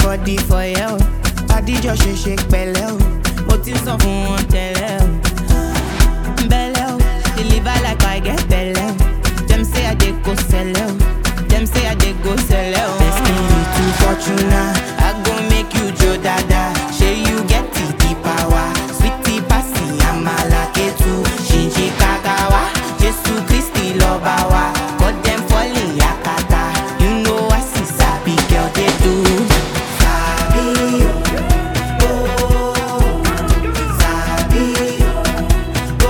body for you. Adijọ́ ṣe ṣe pẹ̀lẹ́ o, mo ti sọ fún wọn tẹ́lẹ̀ o. Belle o, deliver like I get belle o. Dem say I dey go sell o, dem say I dey go sell o. Destiny to Fortuna, I go make you jo dada. Shey you get the the power, sweetie pasi amala ketu, shinji kakawa, Jesu Christi lọba wa, cut dem falling yakata. You know I see sabi girl dey do. Sabi o, oh, sabi o.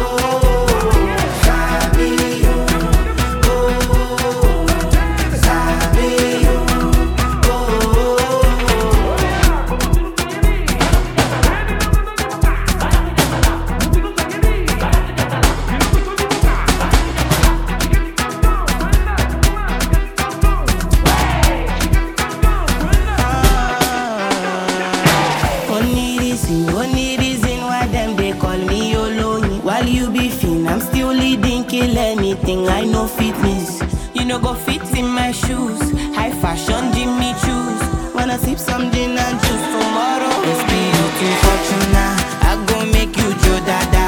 Only reason, only reason why them they call me Oloyin. While you be fin, I'm still leading, kill anything. I know fitness. You know go fit in my shoes. High fashion, Jimmy choose. Wanna sip some gin and juice tomorrow? It's be looking fortuna. I go make you Joe Dada.